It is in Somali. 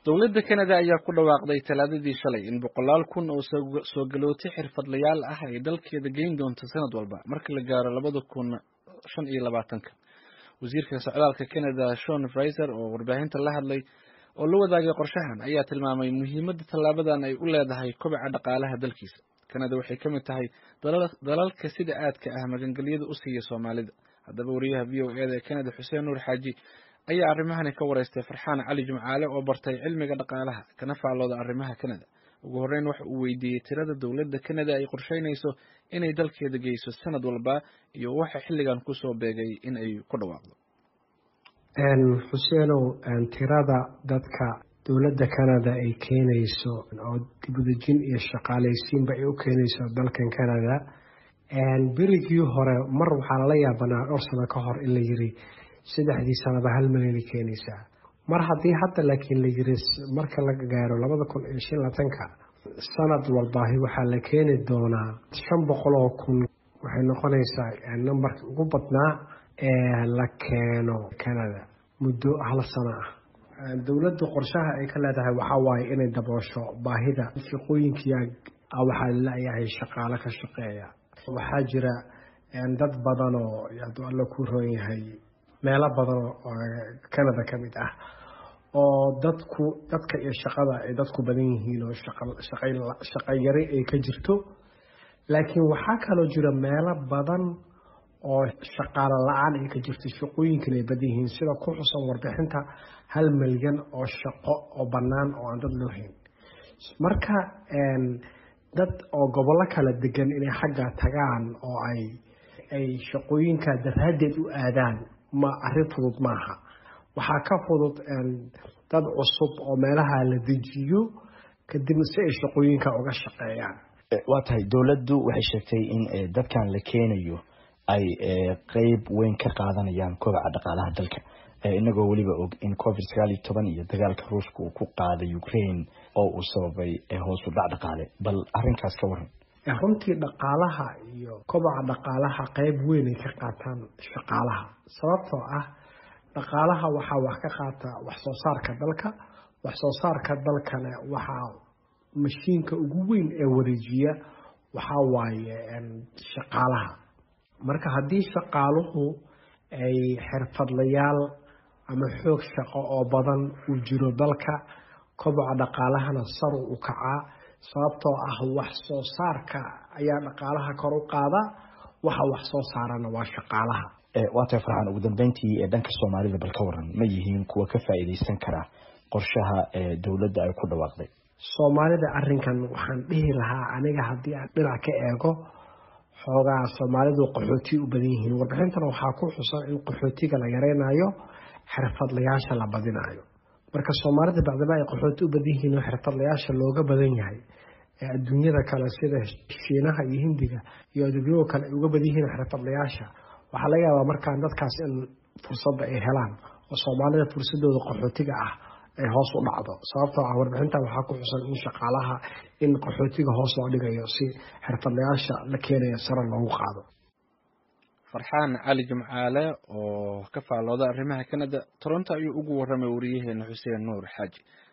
dowladda kanada ayaa ku dhawaaqday talaadadii shalay in boqolaal kun oo soo galootay xirfadlayaal ah ay dalkeeda geyn doonto sanad walba marka la gaaro labada kun shan iyo labaatanka wasiirka socdaalka canada shon fraiser oo warbaahinta la hadlay oo la wadaagay qorshahan ayaa tilmaamay muhiimadda tallaabadan ay u leedahay kobaca dhaqaalaha dalkiisa canada waxay ka mid tahay dalalka sida aadka ah magangelyada u siiya soomaalida haddaba wariyaha v o eda ee canada xuseen nuur xaaji ayaa arrimahani ka wareystay farxaan cali jimcaale oo bartay cilmiga dhaqaalaha kana faallooda arrimaha canada ugu horreyn waxa uu weydiiyey tirada dowladda canada ay qorsheynayso inay dalkeeda geyso sanad walba iyo waxa xilligan kusoo beegay in ay ku dhawaaqdo xuseenow tirada dadka dowladda canada ay keenayso oo dibudejin iyo shaqaalaysiinba ay u keenayso dalkan canada berigii hore mar waxaa lala yaabanaa dhowr sano ka hor in la yiri saddexdii sanaba hal milyanay keenaysaa mar haddii hadda laakiin la yiri marka la gaaro labada kun iyo shan labatanka sanad walbaahi waxaa la keeni doonaa shan boqol oo kun waxay noqonaysaa nambarkii ugu badnaa ee la keeno canada muddo hal sano ah dowladda qorshaha ay ka leedahay waxaa waaye inay daboosho baahida shaqooyinkiia waxaa laleeyahay shaqaalo ka shaqeeya waxaa jira dad badan oo hadduu alla ku roon yahay meelo badan oo canada ka mid ah oo dadku dadka iyo shaqada ay dadku badan yihiin oo shaqayari ay ka jirto laakiin waxaa kaloo jira meelo badan oo shaqaalo la-aan ay ka jirto shaqooyinkan ay badan yihiin sida ku xusan warbixinta hal milyan oo shaqo oo bannaan oo aan dad loo hayn marka dad oo gobollo kala degan inay xagga tagaan oo ay ay shaqooyinka daraadeed u aadaan ma arrin fudud maaha waxaa ka fudud dad cusub oo meelaha la dejiyo kadibna si ay shaqooyinka uga shaqeeyaan waa tahay dowladdu waxay sheegtay in dadkan la keenayo ay qeyb weyn ka qaadanayaan kobaca dhaqaalaha dalka inagoo weliba og in covid sagaal iyo toban iyo dagaalka ruushka uu ku qaaday ukraine oo uu sababay hoosu dhac dhaqaale bal arrinkaas ka waran runtii dhaqaalaha iyo kobaca dhaqaalaha qeyb weyn ay ka qaataan shaqaalaha sababtoo ah dhaqaalaha waxaa wax ka qaata wax soo saarka dalka wax soo saarka dalkana waxaa mashiinka ugu weyn ee wareejiya waxaa waaye shaqaalaha marka haddii shaqaaluhu ay xirfadlayaal ama xoog shaqo oo badan uu jiro dalka koboca dhaqaalahana saru u kacaa sababtoo ah wax soo saarka ayaa dhaqaalaha kor u qaada waxa wax soo saarana waa shaqaalaha waa tahay farxaan ugu dambeyntii ee dhanka soomaalida bal ka waran ma yihiin kuwa ka faa'iidaysan kara qorshaha dowladda ay ku dhawaaqday soomaalida arrinkan waxaan dhihi lahaa aniga haddii aan dhinac ka eego xoogaa soomaalidu qaxooti u badan yihiin warbixintana waxaa ku xusan in qaxootiga la yareynayo xirfadlayaasha la badinayo marka soomaalida bacdama ay qaxooti u badan yihiin oo xirfadlayaasha looga badan yahay ee adduunyada kale sida shiinaha iyo hindiga iyo aduunyada kale ay uga badan yihiin xirfadlayaasha waxaa laga yaabaa markaan dadkaas in fursadda ay helaan oo soomaalida fursadooda qaxootiga ah ay hoos u dhacdo sababtoo ah warbixinta waxaa ku xusan in shaqaalaha in qaxootiga hoos loo dhigayo si xirfadlayaasha la keenaya sare loogu qaado farxaan cali jimcaale oo ka faallooda arrimaha canada toronto ayuu ugu warramay wariyaheena xuseen nuur xaaji